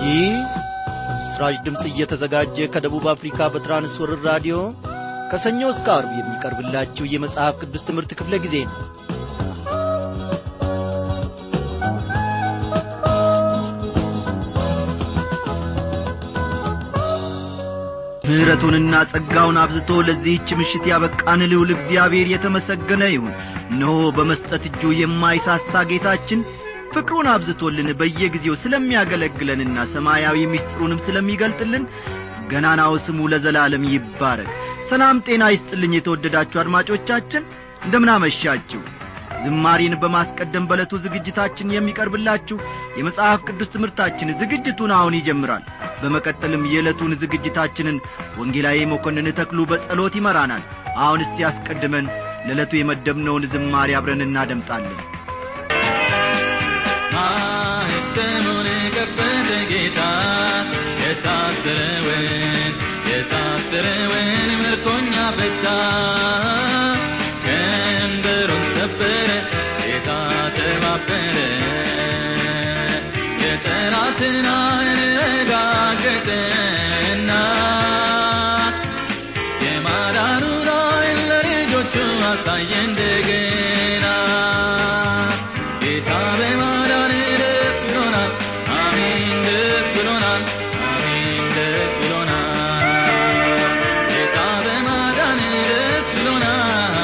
ይህ በምስራች ድምፅ እየተዘጋጀ ከደቡብ አፍሪካ በትራንስወርር ራዲዮ ከሰኞ እስከ አርብ የሚቀርብላችሁ የመጽሐፍ ቅዱስ ትምህርት ክፍለ ጊዜ ነው ምሕረቱንና ጸጋውን አብዝቶ ለዚህች ምሽት ያበቃን ልውል እግዚአብሔር የተመሰገነ ይሁን እነሆ በመስጠት እጁ የማይሳሳ ጌታችን ፍቅሩን አብዝቶልን በየጊዜው ስለሚያገለግለንና ሰማያዊ ምስጢሩንም ስለሚገልጥልን ገናናው ስሙ ለዘላለም ይባረክ ሰላም ጤና ይስጥልኝ የተወደዳችሁ አድማጮቻችን እንደምናመሻችሁ ዝማሬን በማስቀደም በዕለቱ ዝግጅታችን የሚቀርብላችሁ የመጽሐፍ ቅዱስ ትምህርታችን ዝግጅቱን አሁን ይጀምራል በመቀጠልም የዕለቱን ዝግጅታችንን ወንጌላዊ መኮንን ተክሉ በጸሎት ይመራናል አሁን እስቲ ያስቀድመን ለዕለቱ የመደብነውን ዝማሬ አብረን እናደምጣለን ማኅተሙን ከፈተ ጌታ የታሰረውን የታሰረውን ምርኮኛ ፈታ ቀንበሩን ሰበረ ጌታ ተባበረ የጠላትን ዓይን ረጋገጠና የማዳኑን ዓይን ለልጆቹ አሳየ እንደገና ጌታ በማዳን ደስ ብሎናል አሜን ደስ ብሎናል አሜን ደስ ብሎናል ጌታ በማዳን ደስ ብሎናል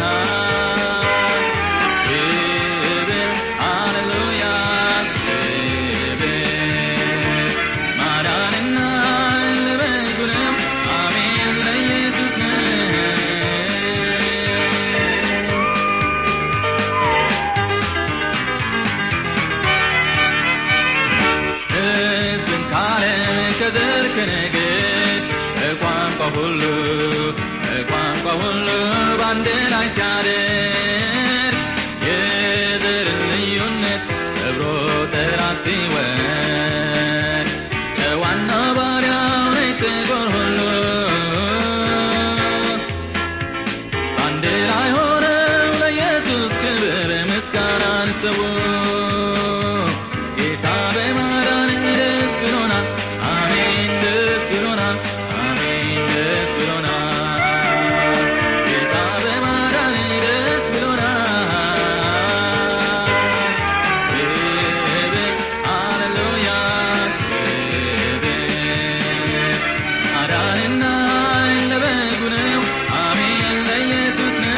ክብር ሃሌሉያ ክብር ማዳንና ለበጉ ነው አሜን ለኢየሱስ ነው ሕዝብን ካለም ከዘር ከነገድ ከቋንቋ ሁሉ ከቋንቋ ሁሉ በአንድ ላይ ሲያደር የዘርን ልዩነት ሰብሮ ጠላት ሲወድ ጨዋና ባሪያው ነኝ ጥቁር ሁሉ በአንድ ላይ ሆነው ለኢየሱስ ክብር ምስጋናን ሰው ጌታ በማዳን ደስ ብሎናል አሜን ደስ ብሎናል አሜን ደስ ብሎናል ጌታ በማዳን ደስ ብሎናል ክብር ሃሌሉያ ክብር ማዳንና ለበጉ ነው አሜን ለኢየሱስ ነው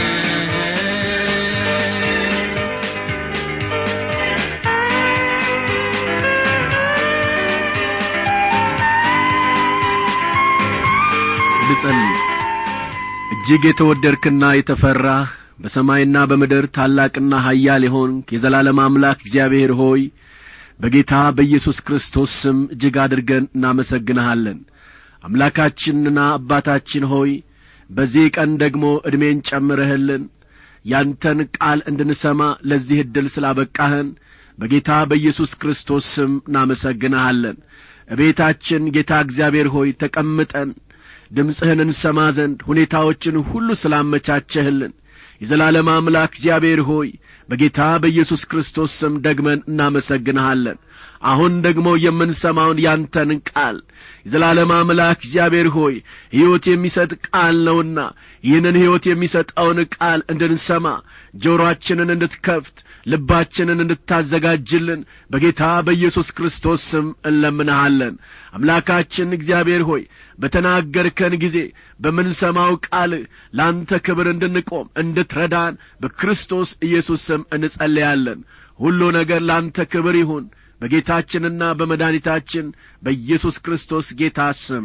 ልጸልይ እጅግ የተወደድክና የተፈራህ በሰማይና በምድር ታላቅና ኃያል የሆንክ የዘላለም አምላክ እግዚአብሔር ሆይ በጌታ በኢየሱስ ክርስቶስ ስም እጅግ አድርገን እናመሰግንሃለን አምላካችንና አባታችን ሆይ በዚህ ቀን ደግሞ ዕድሜን ጨምረህልን ያንተን ቃል እንድንሰማ ለዚህ ዕድል ስላበቃህን በጌታ በኢየሱስ ክርስቶስ ስም እናመሰግንሃለን እቤታችን ጌታ እግዚአብሔር ሆይ ተቀምጠን ድምፅህን እንሰማ ዘንድ ሁኔታዎችን ሁሉ ስላመቻቸህልን የዘላለም አምላክ እግዚአብሔር ሆይ በጌታ በኢየሱስ ክርስቶስ ስም ደግመን እናመሰግንሃለን አሁን ደግሞ የምንሰማውን ያንተን ቃል የዘላለም አምላክ እግዚአብሔር ሆይ ሕይወት የሚሰጥ ቃል ነውና ይህንን ሕይወት የሚሰጠውን ቃል እንድንሰማ ጆሮአችንን እንድትከፍት ልባችንን እንድታዘጋጅልን በጌታ በኢየሱስ ክርስቶስ ስም እንለምንሃለን አምላካችን እግዚአብሔር ሆይ በተናገርከን ጊዜ በምንሰማው ቃል ለአንተ ክብር እንድንቆም እንድትረዳን በክርስቶስ ኢየሱስ ስም እንጸለያለን ሁሉ ነገር ለአንተ ክብር ይሁን በጌታችንና በመድኃኒታችን በኢየሱስ ክርስቶስ ጌታ ስም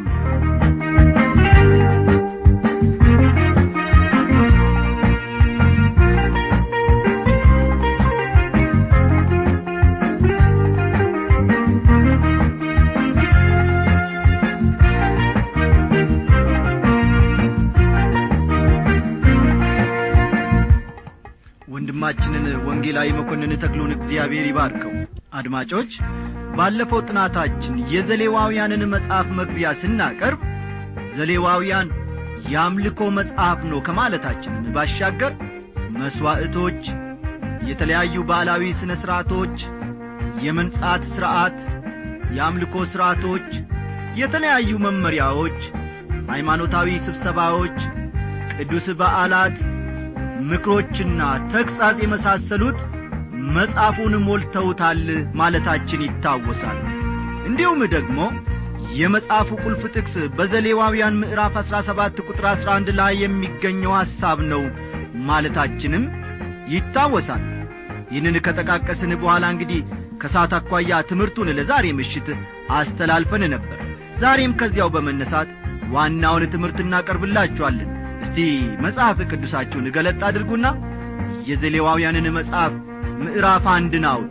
ወንድማችንን ወንጌላዊ መኮንን ተክሉን እግዚአብሔር ይባርከው አድማጮች ባለፈው ጥናታችን የዘሌዋውያንን መጽሐፍ መግቢያ ስናቀርብ ዘሌዋውያን የአምልኮ መጽሐፍ ነው ከማለታችንን ባሻገር መሥዋዕቶች የተለያዩ ባህላዊ ሥነ ሥርዓቶች የመንጻት ሥርዓት የአምልኮ ሥርዓቶች የተለያዩ መመሪያዎች ሃይማኖታዊ ስብሰባዎች ቅዱስ በዓላት ምክሮችና ተግሣጽ የመሳሰሉት መጽሐፉን ሞልተውታል ማለታችን ይታወሳል እንዲሁም ደግሞ የመጽሐፉ ቁልፍ ጥቅስ በዘሌዋውያን ምዕራፍ አሥራ ሰባት ቁጥር አሥራ አንድ ላይ የሚገኘው ሐሳብ ነው ማለታችንም ይታወሳል ይህንን ከጠቃቀስን በኋላ እንግዲህ ከሰዓት አኳያ ትምህርቱን ለዛሬ ምሽት አስተላልፈን ነበር ዛሬም ከዚያው በመነሳት ዋናውን ትምህርት እናቀርብላችኋለን እስቲ መጽሐፍ ቅዱሳችሁን ገለጥ አድርጉና የዘሌዋውያንን መጽሐፍ ምዕራፍ አንድን አውጡ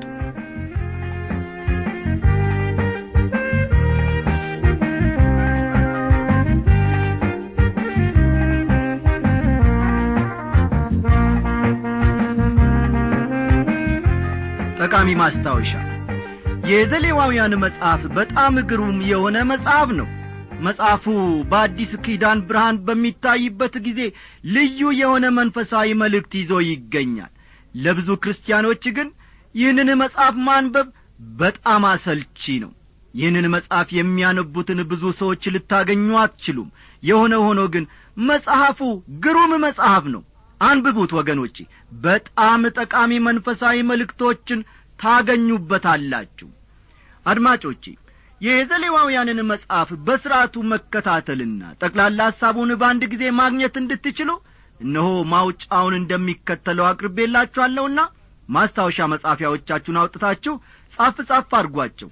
ጠቃሚ ማስታወሻ የዘሌዋውያን መጽሐፍ በጣም ግሩም የሆነ መጽሐፍ ነው መጽሐፉ በአዲስ ኪዳን ብርሃን በሚታይበት ጊዜ ልዩ የሆነ መንፈሳዊ መልእክት ይዞ ይገኛል ለብዙ ክርስቲያኖች ግን ይህንን መጽሐፍ ማንበብ በጣም አሰልቺ ነው ይህንን መጽሐፍ የሚያነቡትን ብዙ ሰዎች ልታገኙ አትችሉም የሆነ ሆኖ ግን መጽሐፉ ግሩም መጽሐፍ ነው አንብቡት ወገኖቼ በጣም ጠቃሚ መንፈሳዊ መልእክቶችን ታገኙበታላችሁ አድማጮቼ የዘሌዋውያንን መጽሐፍ በሥርዓቱ መከታተልና ጠቅላላ ሐሳቡን በአንድ ጊዜ ማግኘት እንድትችሉ እነሆ ማውጫውን እንደሚከተለው አቅርቤላችኋለሁና ማስታወሻ መጻፊያዎቻችሁን አውጥታችሁ ጻፍ ጻፍ አድርጓቸው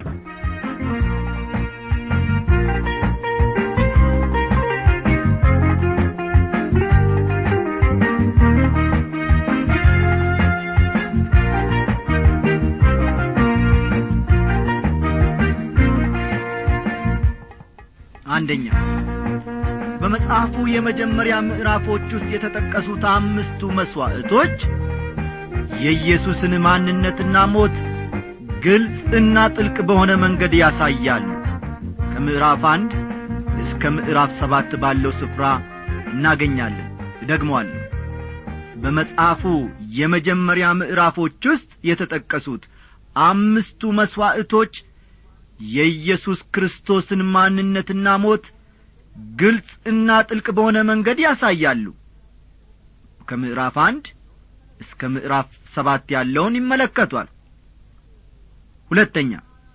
አንደኛ በመጽሐፉ የመጀመሪያ ምዕራፎች ውስጥ የተጠቀሱት አምስቱ መሥዋዕቶች የኢየሱስን ማንነትና ሞት ግልጽና ጥልቅ በሆነ መንገድ ያሳያሉ ከምዕራፍ አንድ እስከ ምዕራፍ ሰባት ባለው ስፍራ እናገኛለን እደግመዋለሁ በመጽሐፉ የመጀመሪያ ምዕራፎች ውስጥ የተጠቀሱት አምስቱ መሥዋዕቶች የኢየሱስ ክርስቶስን ማንነትና ሞት ግልጽና ጥልቅ በሆነ መንገድ ያሳያሉ ከምዕራፍ አንድ እስከ ምዕራፍ ሰባት ያለውን ይመለከቷል ሁለተኛ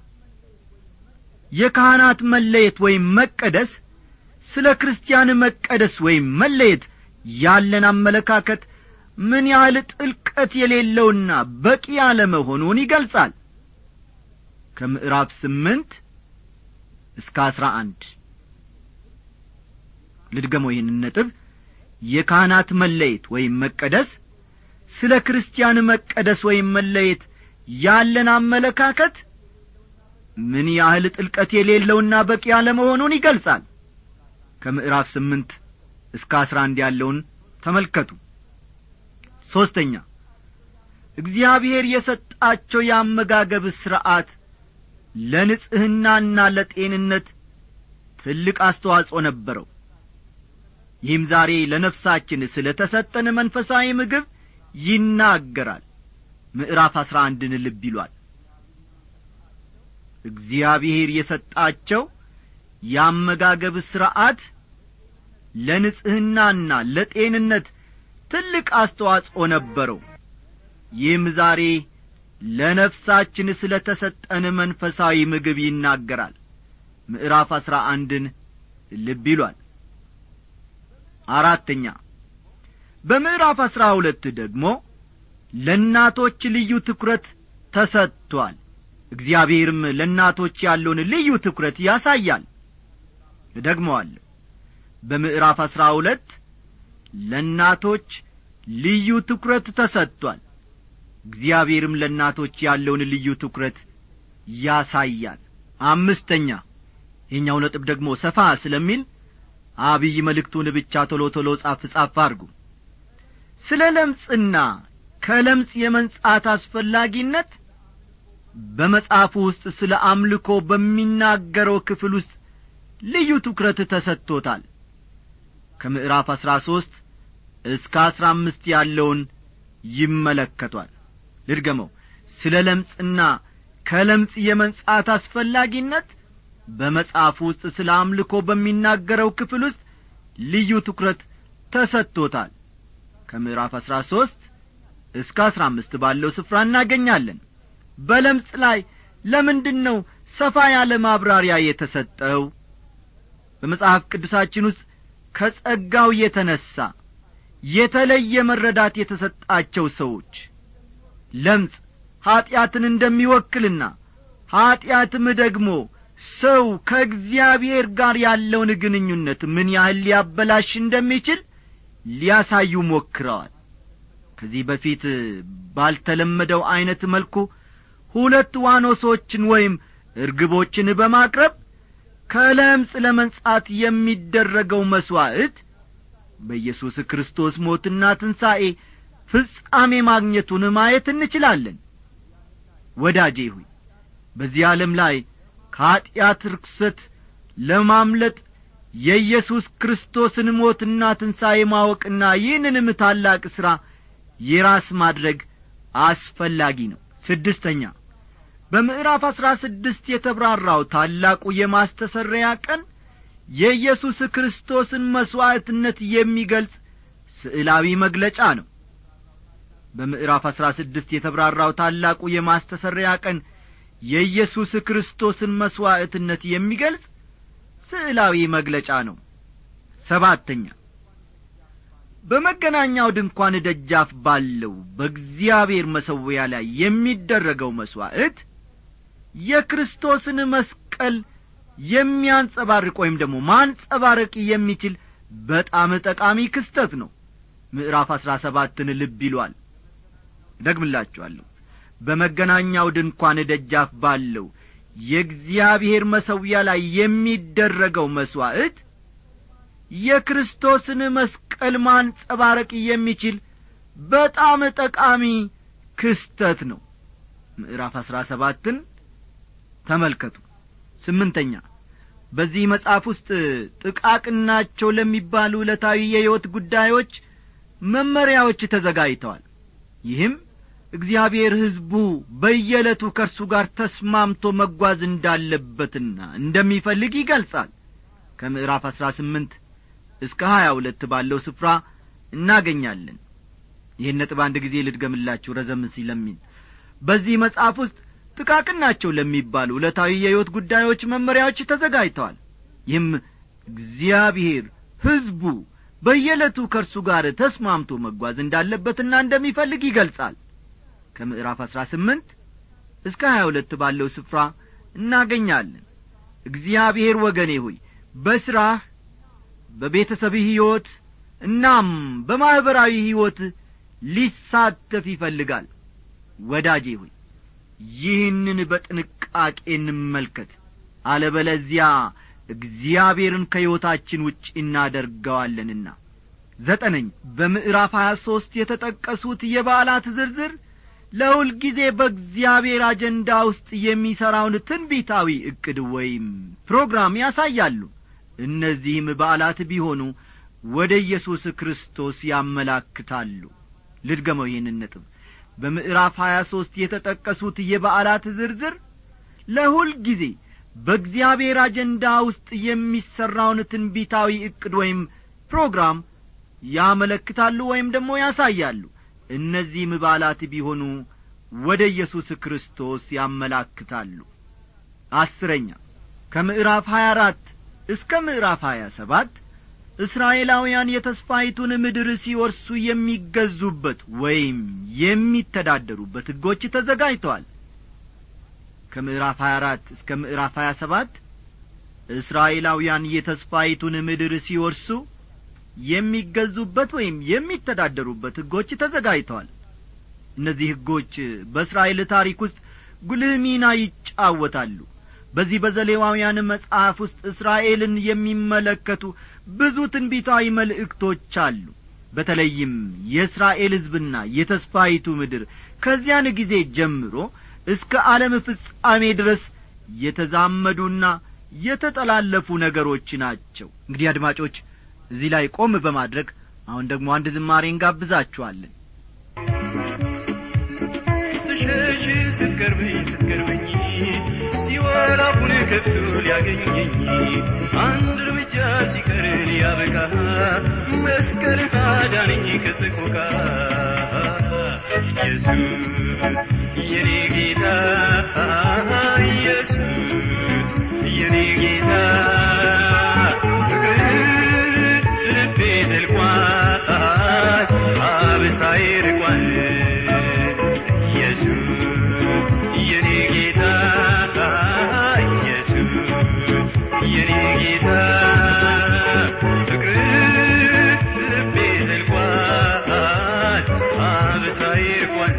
የካህናት መለየት ወይም መቀደስ ስለ ክርስቲያን መቀደስ ወይም መለየት ያለን አመለካከት ምን ያህል ጥልቀት የሌለውና በቂ ያለመሆኑን ይገልጻል ከምዕራፍ ስምንት እስከ አስራ አንድ ልድገመው ይህንን ነጥብ የካህናት መለየት ወይም መቀደስ ስለ ክርስቲያን መቀደስ ወይም መለየት ያለን አመለካከት ምን ያህል ጥልቀት የሌለውና በቂ ያለመሆኑን ይገልጻል ከምዕራፍ ስምንት እስከ አስራ አንድ ያለውን ተመልከቱ ሦስተኛ እግዚአብሔር የሰጣቸው የአመጋገብ ሥርዐት ለንጽሕናና ለጤንነት ትልቅ አስተዋጽኦ ነበረው ይህም ዛሬ ለነፍሳችን ስለ ተሰጠን መንፈሳዊ ምግብ ይናገራል ምዕራፍ አሥራ አንድን ልብ ይሏል እግዚአብሔር የሰጣቸው የአመጋገብ ሥርዐት ለንጽሕናና ለጤንነት ትልቅ አስተዋጽኦ ነበረው ይህም ዛሬ ለነፍሳችን ስለ ተሰጠን መንፈሳዊ ምግብ ይናገራል ምዕራፍ አሥራ አንድን ልብ ይሏል አራተኛ በምዕራፍ አሥራ ሁለት ደግሞ ለእናቶች ልዩ ትኩረት ተሰጥቷል እግዚአብሔርም ለእናቶች ያለውን ልዩ ትኩረት ያሳያል እደግመዋለሁ በምዕራፍ አሥራ ሁለት ለእናቶች ልዩ ትኩረት ተሰጥቷል እግዚአብሔርም ለእናቶች ያለውን ልዩ ትኩረት ያሳያል አምስተኛ ይህኛው ነጥብ ደግሞ ሰፋ ስለሚል አብይ መልእክቱን ብቻ ቶሎ ቶሎ ጻፍ ጻፍ አድርጉ ስለ ለምጽና ከለምጽ የመንጻት አስፈላጊነት በመጽሐፉ ውስጥ ስለ አምልኮ በሚናገረው ክፍል ውስጥ ልዩ ትኩረት ተሰጥቶታል ከምዕራፍ አሥራ ሦስት እስከ አሥራ አምስት ያለውን ይመለከቷል ልድገመው ስለ ለምጽና ከለምጽ የመንጻት አስፈላጊነት በመጽሐፍ ውስጥ ስለ አምልኮ በሚናገረው ክፍል ውስጥ ልዩ ትኩረት ተሰጥቶታል ከምዕራፍ አሥራ ሦስት እስከ አሥራ አምስት ባለው ስፍራ እናገኛለን በለምጽ ላይ ለምንድን ነው ሰፋ ያለ ማብራሪያ የተሰጠው በመጽሐፍ ቅዱሳችን ውስጥ ከጸጋው የተነሣ የተለየ መረዳት የተሰጣቸው ሰዎች ለምጽ ኀጢአትን እንደሚወክልና ኀጢአትም ደግሞ ሰው ከእግዚአብሔር ጋር ያለውን ግንኙነት ምን ያህል ሊያበላሽ እንደሚችል ሊያሳዩ ሞክረዋል ከዚህ በፊት ባልተለመደው ዐይነት መልኩ ሁለት ዋኖሶችን ወይም እርግቦችን በማቅረብ ከለምጽ ለመንጻት የሚደረገው መሥዋዕት በኢየሱስ ክርስቶስ ሞትና ትንሣኤ ፍጻሜ ማግኘቱን ማየት እንችላለን ወዳጄ ሆይ በዚህ ዓለም ላይ ከኀጢአት ርክሰት ለማምለጥ የኢየሱስ ክርስቶስን ሞትና ትንሣኤ ማወቅና ይህንንም ታላቅ ሥራ የራስ ማድረግ አስፈላጊ ነው ስድስተኛ በምዕራፍ አሥራ ስድስት የተብራራው ታላቁ የማስተሰረያ ቀን የኢየሱስ ክርስቶስን መሥዋዕትነት የሚገልጽ ስዕላዊ መግለጫ ነው በምዕራፍ አሥራ ስድስት የተብራራው ታላቁ የማስተሰረያ ቀን የኢየሱስ ክርስቶስን መሥዋዕትነት የሚገልጽ ስዕላዊ መግለጫ ነው ሰባተኛ በመገናኛው ድንኳን ደጃፍ ባለው በእግዚአብሔር መሠዊያ ላይ የሚደረገው መሥዋዕት የክርስቶስን መስቀል የሚያንጸባርቅ ወይም ደግሞ ማንጸባረቅ የሚችል በጣም ጠቃሚ ክስተት ነው ምዕራፍ አሥራ ሰባትን ልብ ይሏል ደግምላችኋለሁ በመገናኛው ድንኳን ደጃፍ ባለው የእግዚአብሔር መሠዊያ ላይ የሚደረገው መሥዋዕት የክርስቶስን መስቀል ማንጸባረቅ የሚችል በጣም ጠቃሚ ክስተት ነው ምዕራፍ አሥራ ሰባትን ተመልከቱ ስምንተኛ በዚህ መጽሐፍ ውስጥ ጥቃቅናቸው ለሚባሉ ዕለታዊ የሕይወት ጉዳዮች መመሪያዎች ተዘጋጅተዋል ይህም እግዚአብሔር ሕዝቡ በየዕለቱ ከእርሱ ጋር ተስማምቶ መጓዝ እንዳለበትና እንደሚፈልግ ይገልጻል ከምዕራፍ አሥራ ስምንት እስከ ሀያ ሁለት ባለው ስፍራ እናገኛለን ይህን ነጥብ አንድ ጊዜ ልድገምላችሁ ረዘም ሲለሚል በዚህ መጽሐፍ ውስጥ ጥቃቅናቸው ለሚባሉ ዕለታዊ የሕይወት ጉዳዮች መመሪያዎች ተዘጋጅተዋል ይህም እግዚአብሔር ሕዝቡ በየዕለቱ ከእርሱ ጋር ተስማምቶ መጓዝ እንዳለበትና እንደሚፈልግ ይገልጻል ከምዕራፍ አሥራ ስምንት እስከ ሀያ ሁለት ባለው ስፍራ እናገኛለን እግዚአብሔር ወገኔ ሆይ በሥራህ በቤተሰብህ ሕይወት እናም በማኅበራዊ ሕይወት ሊሳተፍ ይፈልጋል ወዳጄ ሆይ ይህንን በጥንቃቄ እንመልከት አለበለዚያ እግዚአብሔርን ከሕይወታችን ውጭ እናደርገዋለንና ዘጠነኝ በምዕራፍ ሀያ ሦስት የተጠቀሱት የበዓላት ዝርዝር ለሁልጊዜ በእግዚአብሔር አጀንዳ ውስጥ የሚሠራውን ትንቢታዊ ዕቅድ ወይም ፕሮግራም ያሳያሉ እነዚህም በዓላት ቢሆኑ ወደ ኢየሱስ ክርስቶስ ያመላክታሉ ልድገመው ይህንን ነጥብ በምዕራፍ ሀያ ሦስት የተጠቀሱት የበዓላት ዝርዝር ለሁል ጊዜ በእግዚአብሔር አጀንዳ ውስጥ የሚሠራውን ትንቢታዊ ዕቅድ ወይም ፕሮግራም ያመለክታሉ ወይም ደግሞ ያሳያሉ እነዚህም በዓላት ቢሆኑ ወደ ኢየሱስ ክርስቶስ ያመላክታሉ አስረኛ ከምዕራፍ ሀያ አራት እስከ ምዕራፍ ሀያ ሰባት እስራኤላውያን የተስፋይቱን ምድር ሲወርሱ የሚገዙበት ወይም የሚተዳደሩበት ሕጎች ተዘጋጅተዋል ከምዕራፍ ሀያ አራት እስከ ምዕራፍ ሀያ ሰባት እስራኤላውያን የተስፋይቱን ምድር ሲወርሱ የሚገዙበት ወይም የሚተዳደሩበት ሕጎች ተዘጋጅተዋል እነዚህ ሕጎች በእስራኤል ታሪክ ውስጥ ጉልህ ሚና ይጫወታሉ በዚህ በዘሌዋውያን መጽሐፍ ውስጥ እስራኤልን የሚመለከቱ ብዙ ትንቢታዊ መልእክቶች አሉ በተለይም የእስራኤል ሕዝብና የተስፋይቱ ምድር ከዚያን ጊዜ ጀምሮ እስከ ዓለም ፍጻሜ ድረስ የተዛመዱና የተጠላለፉ ነገሮች ናቸው እንግዲህ አድማጮች እዚህ ላይ ቆም በማድረግ አሁን ደግሞ አንድ ዝማሬ እንጋብዛችኋለን ስሸሽ ስትቀርበኝ ስትቀርበኝ አፉን ከፍቶ ሊያገኘኝ አንድ እርምጃ ሲቀር ሊያበቃ መስቀል አዳነኝ ከሰቆቃ ኢየሱስ የኔ ጌታ ኢየሱስ የኔ ጌታ ፍቅር ልቤ ዘልቋል አብሳዬ ርቋል ኢየሱስ የኔ ጌታ ኢየሱስ የኔ ጌታ ፍቅር ልቤ ዘልቋል አብሳዬ ርቋል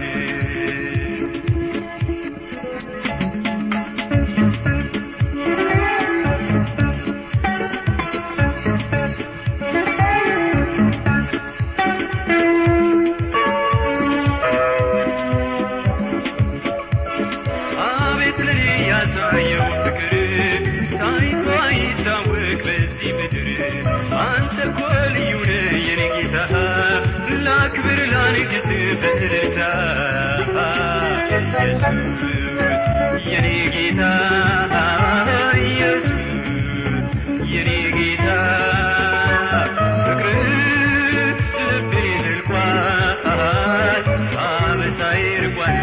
አቤት ለኔ ያሳየው ፍቅር ታይቶ አይታወቅ በዚህ ምድር አንተ እኮ ልዩ ነህ የኔ ጌታ ላክብር ላንግስ በእልልታ ኢየሱስ የኔ ጌታ ኢየሱስ የኔ ጌታ ፍቅር ልቤ ዘልቋል አበሳዬ ርቋል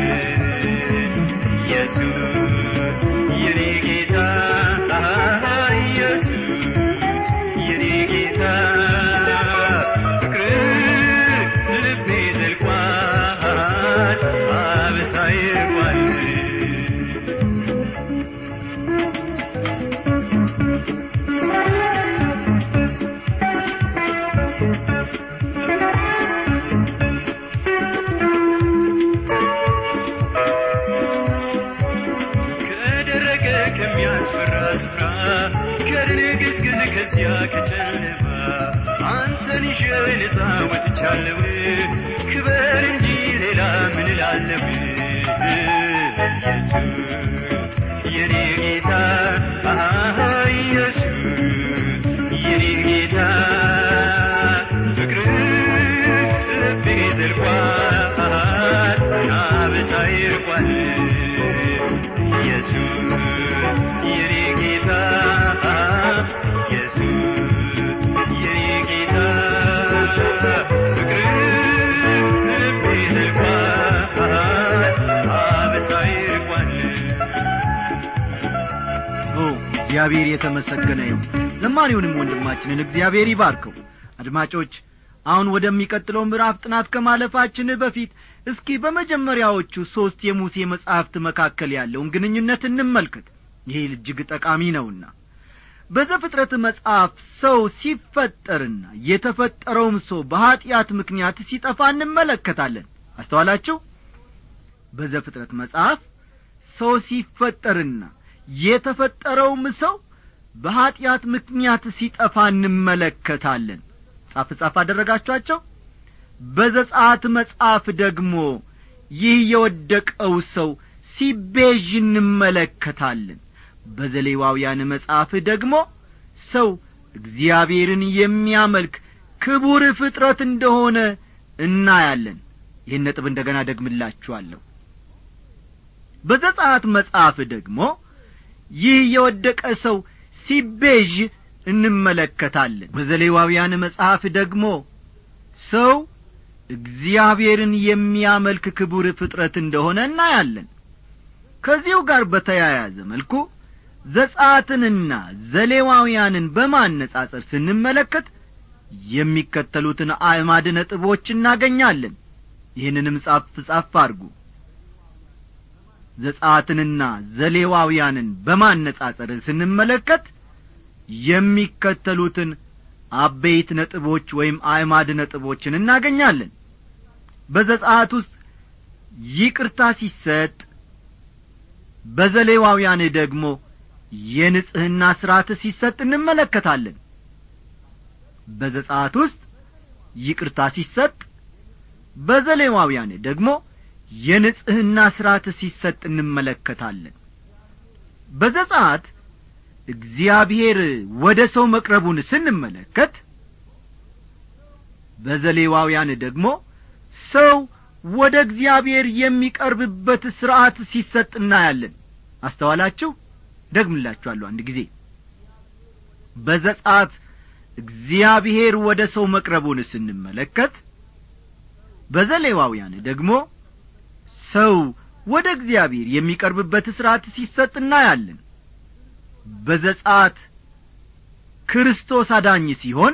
ኢየሱስ የኔ ጌታ ኢየሱስ የኔ ጌታ ፍቅር ልቤ ዘልቋል አበሳዬ ርቋል ከደረቀ ከሚያስፈራ ስፍራ ከድንግዝግዝ ከዚያ ከጨለማ አንተን ይዤ ነፃ ወጥቻለሁ ክበር እንጂ ሌላ ምን እላለሁ ኢየሱስ የኔ ጌታ አሃ ኢየሱስ የኔ ጌታ ፍቅር ልቤ ዘልቋል አበሳዬ ርቋል ኢየሱስ የኔ ጌታ ኢየሱስ የኔ ጌታ ፍቅር ልቤ ዘልቋል አበሳዬ ርቋል ኦ እግዚአብሔር የተመሰገነ ይሁን ዘማሪውንም ወንድማችንን እግዚአብሔር ይባርከው አድማጮች አሁን ወደሚቀጥለው ምዕራፍ ጥናት ከማለፋችን በፊት እስኪ በመጀመሪያዎቹ ሦስት የሙሴ መጻሕፍት መካከል ያለውን ግንኙነት እንመልከት ይህ እጅግ ጠቃሚ ነውና በዘፍጥረት መጽሐፍ ሰው ሲፈጠርና የተፈጠረውም ሰው በኀጢአት ምክንያት ሲጠፋ እንመለከታለን አስተዋላችሁ በዘፍጥረት መጽሐፍ ሰው ሲፈጠርና የተፈጠረውም ሰው በኀጢአት ምክንያት ሲጠፋ እንመለከታለን ጻፍ ጻፍ አደረጋችኋቸው በዘጻት መጽሐፍ ደግሞ ይህ የወደቀው ሰው ሲቤዥ እንመለከታለን በዘሌዋውያን መጽሐፍ ደግሞ ሰው እግዚአብሔርን የሚያመልክ ክቡር ፍጥረት እንደሆነ እናያለን ይህን ነጥብ እንደ ገና ደግምላችኋለሁ በዘጻት መጽሐፍ ደግሞ ይህ የወደቀ ሰው ሲቤዥ እንመለከታለን በዘሌዋውያን መጽሐፍ ደግሞ ሰው እግዚአብሔርን የሚያመልክ ክቡር ፍጥረት እንደሆነ እናያለን ከዚሁ ጋር በተያያዘ መልኩ ዘጻትንና ዘሌዋውያንን በማነጻጸር ስንመለከት የሚከተሉትን አዕማድ ነጥቦች እናገኛለን ይህንንም ጻፍ ጻፍ አድርጉ ዘጻትንና ዘሌዋውያንን በማነጻጸር ስንመለከት የሚከተሉትን አበይት ነጥቦች ወይም አዕማድ ነጥቦችን እናገኛለን በዘጻት ውስጥ ይቅርታ ሲሰጥ በዘሌዋውያን ደግሞ የንጽሕና ሥርዓት ሲሰጥ እንመለከታለን በዘጻት ውስጥ ይቅርታ ሲሰጥ በዘሌዋውያን ደግሞ የንጽሕና ሥርዓት ሲሰጥ እንመለከታለን በዘጻት እግዚአብሔር ወደ ሰው መቅረቡን ስንመለከት በዘሌዋውያን ደግሞ ሰው ወደ እግዚአብሔር የሚቀርብበት ሥርዓት ሲሰጥ እናያለን አስተዋላችሁ ደግምላችኋለሁ አንድ ጊዜ በዘጻት እግዚአብሔር ወደ ሰው መቅረቡን ስንመለከት በዘሌዋውያን ደግሞ ሰው ወደ እግዚአብሔር የሚቀርብበት ሥርዓት ሲሰጥ እናያለን በዘጻት ክርስቶስ አዳኝ ሲሆን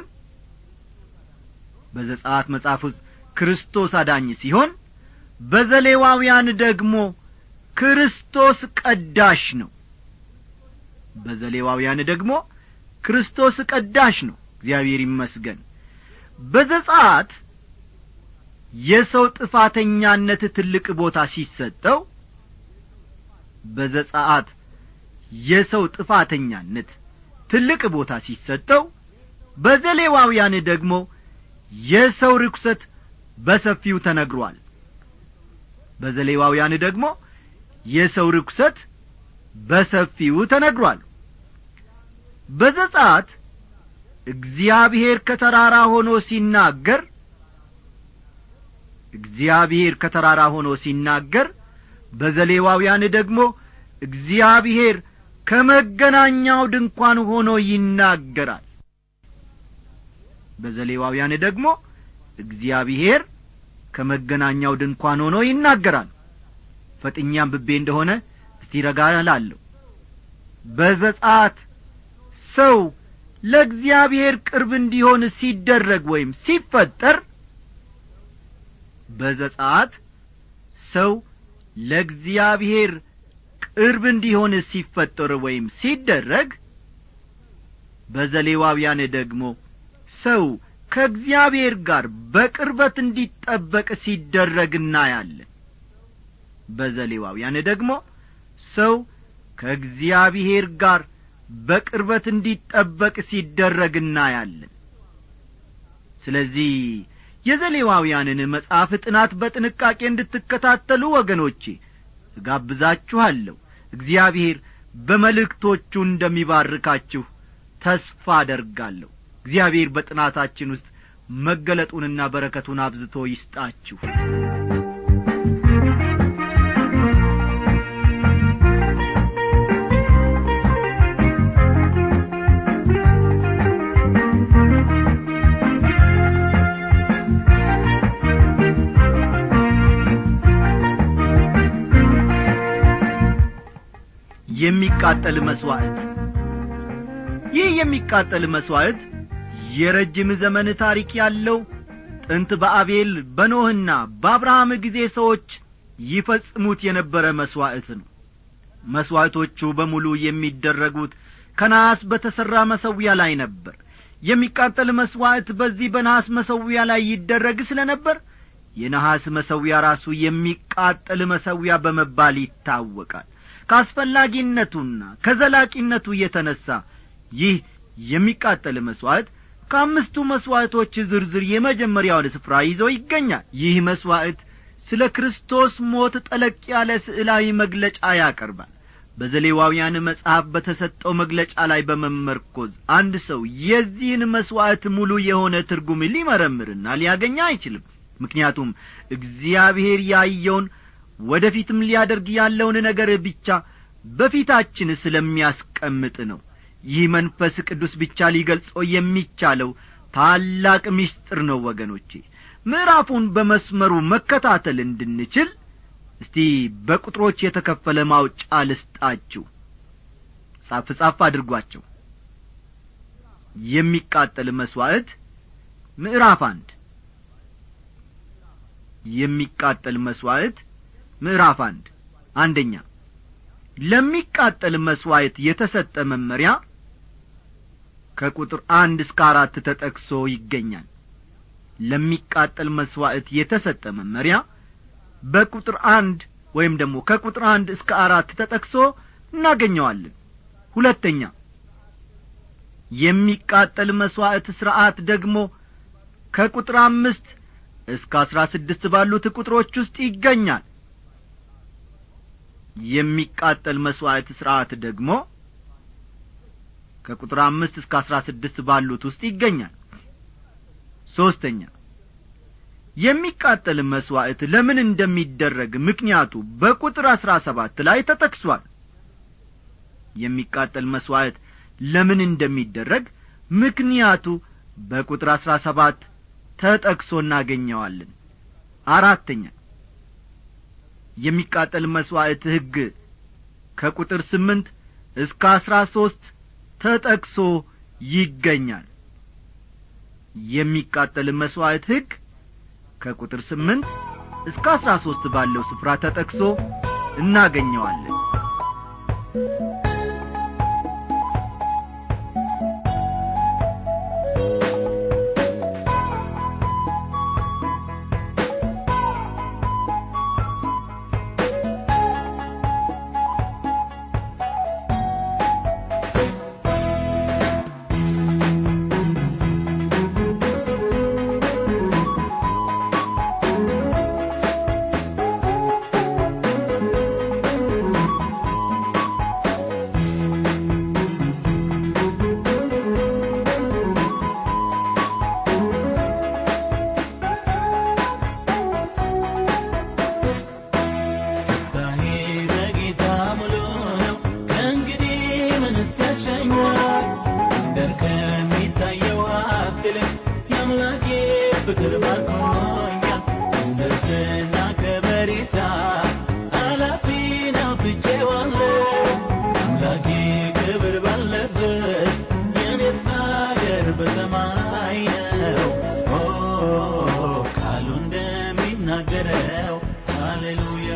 በዘጻት መጽሐፍ ውስጥ ክርስቶስ አዳኝ ሲሆን በዘሌዋውያን ደግሞ ክርስቶስ ቀዳሽ ነው በዘሌዋውያን ደግሞ ክርስቶስ ቀዳሽ ነው እግዚአብሔር ይመስገን በዘጻት የሰው ጥፋተኛነት ትልቅ ቦታ ሲሰጠው በዘጻት የሰው ጥፋተኛነት ትልቅ ቦታ ሲሰጠው በዘሌዋውያን ደግሞ የሰው ርኩሰት በሰፊው ተነግሯል በዘሌዋውያን ደግሞ የሰው ርኩሰት በሰፊው ተነግሯል በዘጻት እግዚአብሔር ከተራራ ሆኖ ሲናገር እግዚአብሔር ከተራራ ሆኖ ሲናገር በዘሌዋውያን ደግሞ እግዚአብሔር ከመገናኛው ድንኳን ሆኖ ይናገራል በዘሌዋውያን ደግሞ እግዚአብሔር ከመገናኛው ድንኳን ሆኖ ይናገራል ፈጥኛም ብቤ እንደሆነ እስቲ ረጋ እላለሁ በዘጻት ሰው ለእግዚአብሔር ቅርብ እንዲሆን ሲደረግ ወይም ሲፈጠር በዘጻት ሰው ለእግዚአብሔር ቅርብ እንዲሆን ሲፈጠር ወይም ሲደረግ በዘሌዋውያን ደግሞ ሰው ከእግዚአብሔር ጋር በቅርበት እንዲጠበቅ ሲደረግ እናያለን በዘሌዋውያን ደግሞ ሰው ከእግዚአብሔር ጋር በቅርበት እንዲጠበቅ ሲደረግ እናያለን ስለዚህ የዘሌዋውያንን መጽሐፍ ጥናት በጥንቃቄ እንድትከታተሉ ወገኖቼ እጋብዛችኋለሁ እግዚአብሔር በመልእክቶቹ እንደሚባርካችሁ ተስፋ አደርጋለሁ እግዚአብሔር በጥናታችን ውስጥ መገለጡንና በረከቱን አብዝቶ ይስጣችሁ የሚቃጠል መሥዋዕት ይህ የሚቃጠል መሥዋዕት የረጅም ዘመን ታሪክ ያለው ጥንት በአቤል በኖህና በአብርሃም ጊዜ ሰዎች ይፈጽሙት የነበረ መሥዋዕት ነው መሥዋዕቶቹ በሙሉ የሚደረጉት ከነሐስ በተሠራ መሠዊያ ላይ ነበር የሚቃጠል መሥዋዕት በዚህ በነሐስ መሠዊያ ላይ ይደረግ ስለ ነበር የነሐስ መሠዊያ ራሱ የሚቃጠል መሠዊያ በመባል ይታወቃል ከአስፈላጊነቱና ከዘላቂነቱ የተነሣ ይህ የሚቃጠል መሥዋዕት ከአምስቱ መሥዋዕቶች ዝርዝር የመጀመሪያውን ስፍራ ይዞ ይገኛል ይህ መሥዋዕት ስለ ክርስቶስ ሞት ጠለቅ ያለ ስዕላዊ መግለጫ ያቀርባል በዘሌዋውያን መጽሐፍ በተሰጠው መግለጫ ላይ በመመርኮዝ አንድ ሰው የዚህን መሥዋዕት ሙሉ የሆነ ትርጉም ሊመረምርና ሊያገኝ አይችልም ምክንያቱም እግዚአብሔር ያየውን ወደ ፊትም ሊያደርግ ያለውን ነገር ብቻ በፊታችን ስለሚያስቀምጥ ነው ይህ መንፈስ ቅዱስ ብቻ ሊገልጾ የሚቻለው ታላቅ ምስጢር ነው ወገኖቼ ምዕራፉን በመስመሩ መከታተል እንድንችል እስቲ በቁጥሮች የተከፈለ ማውጫ ልስጣችሁ ጻፍ ጻፍ አድርጓቸው የሚቃጠል መሥዋዕት ምዕራፍ አንድ የሚቃጠል መሥዋዕት ምዕራፍ አንድ አንደኛ ለሚቃጠል መሥዋዕት የተሰጠ መመሪያ ከቁጥር አንድ እስከ አራት ተጠቅሶ ይገኛል ለሚቃጠል መሥዋዕት የተሰጠ መመሪያ በቁጥር አንድ ወይም ደግሞ ከቁጥር አንድ እስከ አራት ተጠቅሶ እናገኘዋለን ሁለተኛ የሚቃጠል መሥዋዕት ሥርዐት ደግሞ ከቁጥር አምስት እስከ አሥራ ስድስት ባሉት ቁጥሮች ውስጥ ይገኛል የሚቃጠል መሥዋዕት ሥርዐት ደግሞ ከቁጥር አምስት እስከ አሥራ ስድስት ባሉት ውስጥ ይገኛል ሦስተኛ የሚቃጠል መሥዋዕት ለምን እንደሚደረግ ምክንያቱ በቁጥር አሥራ ሰባት ላይ ተጠቅሷል የሚቃጠል መሥዋዕት ለምን እንደሚደረግ ምክንያቱ በቁጥር አሥራ ሰባት ተጠቅሶ እናገኘዋለን አራተኛ የሚቃጠል መሥዋዕት ሕግ ከቁጥር ስምንት እስከ አሥራ ሦስት ተጠቅሶ ይገኛል የሚቃጠል መሥዋዕት ሕግ ከቁጥር ስምንት እስከ አሥራ ሦስት ባለው ስፍራ ተጠቅሶ እናገኘዋለን ደስታዬ በጌታ ሙሉ ነው ከእንግዲህ ምንስ ያሻኛል ምድር ከሚታየው ሀብት ይልቅ የአምላኬ ፍቅር ባርኮኛል ደስና ከበሬታ አላፊ ነው ትቼዋለሁ አምላኬ ክብር ባለበት የኔስ አገር በሰማይ ነው ኦ ቃሉ እንደሚናገረው ሃሌሉያ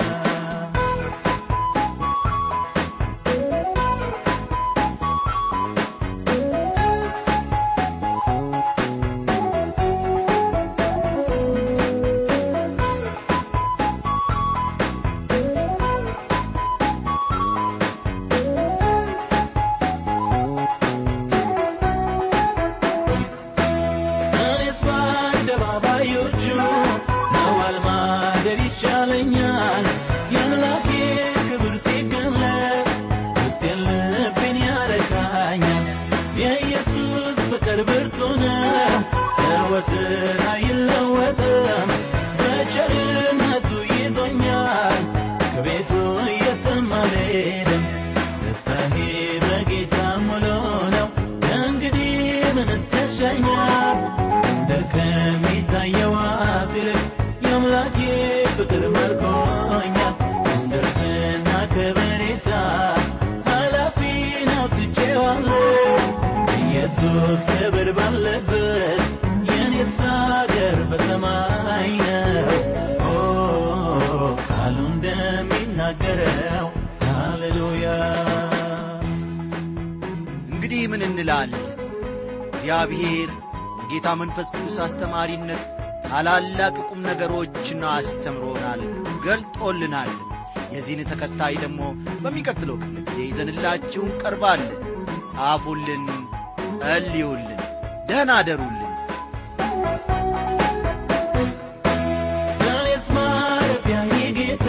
እኔስ በአደባባዮቹ መዋል ማደር ይሻለኛል የአምላኬ ክብር ሲገለጥ ውስጤን ልቤን ያረካኛል የኢየሱስ ፍቅር ብርቱ ነው ዘወትር አይለወጥም በቸርነቱ ይዞኛል ከቤቱ የትም አልሄድም ደስታዬ በጌታ ሙሉ ነው ከእንግዲህ ምንስ ያሻኛል ምድር ከሚታየው ሀብት ይልቅ የአምላኬ ፍቅር ማርኮኛል ደስና ከበሬታ ኃላፊ ነው ትቼዋለሁ ኢየሱስ ክብር ባለበት የኔስ አገር በሰማይ ነው ኦ ቃሉ እንደሚናገረው ሃሌሉያ እንግዲህ ምን እንላለን እግዚአብሔር በጌታ መንፈስ ቅዱስ አስተማሪነት ታላላቅ ቁም ነገሮችን አስተምሮናል ገልጦልናል የዚህን ተከታይ ደግሞ በሚቀጥለው ክፍለ ጊዜ ይዘንላችሁ እንቀርባለን ጻፉልን ጸልዩልን ደህና አደሩልን እኔስ ማረፊያዬ ጌታ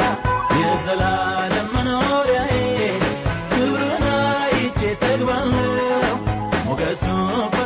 የዘላለም መኖሪያዬ ክብሩን አይቼ ጠግባለሁ ሞገሱ